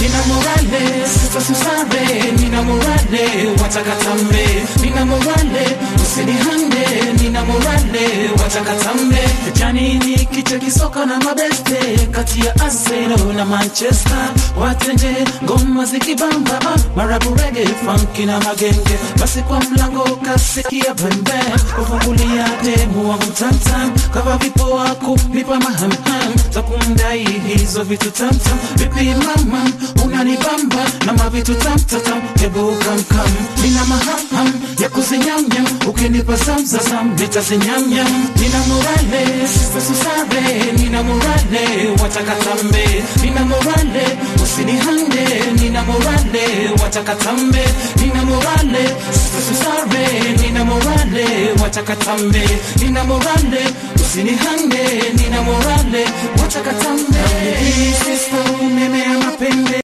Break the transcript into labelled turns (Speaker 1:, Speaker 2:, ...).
Speaker 1: nina morale sista susare nina morale watakatambe nina morale usinihande nina morale watakatambe janini kiche kisoka na mabeste kati ya Arsenal na Manchester watenje ngoma zikibamba ah, marabu rege funky na magenge basi kwa mlango kasikia bembe kufungulia demu wangu tamtam kava vipo wako nipa mahamham za kumdai hizo vitu tamtam vipi mama unanibamba na mavitu tamtatam hebu kamkam nina mahamham ya kuzinyamnyam ukinipa zamzazam nitazinyamnyam nina morale sista susare nina morale watakatambe nina morale usinihande nina morale watakatambe nina morale sista susare nina morale watakatambe nina morale usinihande nina morale watakatambe Hii sister umemea mapembe